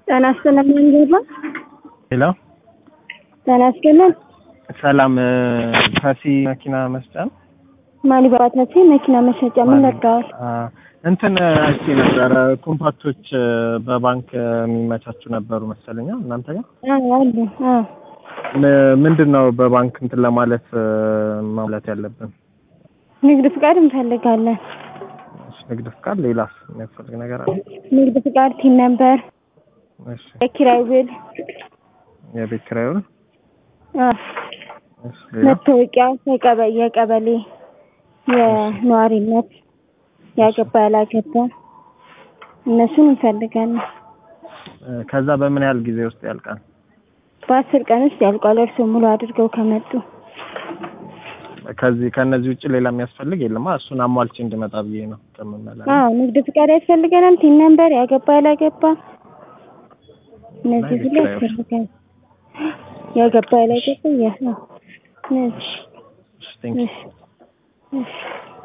ጤና ይስጥልን መንገድ ነው። ሄሎ ጤና ይስጥልን ሰላም ታሲ መኪና መስጫ ነው? ማን ይባታሲ መኪና መሸጫ ምን ነግረዋል? አ፣ እንትን አይቼ ነበረ ኮምፓክቶች በባንክ የሚመቻቹ ነበሩ መሰለኛ እናንተ ጋር አዎ አሉ። አዎ ም- ምንድን ነው በባንክ እንትን ለማለት ማሙላት ያለብን? ንግድ ፍቃድ እንፈልጋለን። እሺ፣ ንግድ ፍቃድ፣ ሌላስ የሚያስፈልግ ነገር አለ? ንግድ ፍቃድ፣ ቲን ነምበር፣ እሺ፣ የኪራይ ውል፣ የቤት ኪራዩን፣ አዎ እሺ፣ ሌላ መታወቂያ፣ የቀበሌ የቀበሌ የነዋሪነት ያገባ ያላገባ እነሱን እንፈልጋለን። እ፣ ከዛ በምን ያህል ጊዜ ውስጥ ያልቃል? በአስር ቀን ውስጥ ያልቋል። እርስዎ ሙሉ አድርገው ከመጡ ከዚህ ከነዚህ ውጭ ሌላ የሚያስፈልግ የለማ። እሱን አሟልቼ እንድመጣ ብዬ ነው ከምመላለስ። አዎ ንግድ ፍቃድ ያስፈልገናል። ቲን ነምበር፣ ያገባ ያላገባ እነዚህ ሁሉ የኪራይ ውል። ያስፈልጋል። ያገባ ያላገባ ያ እነዚህ እሺ፣ ቴንክ ዩ። እሺ እሺ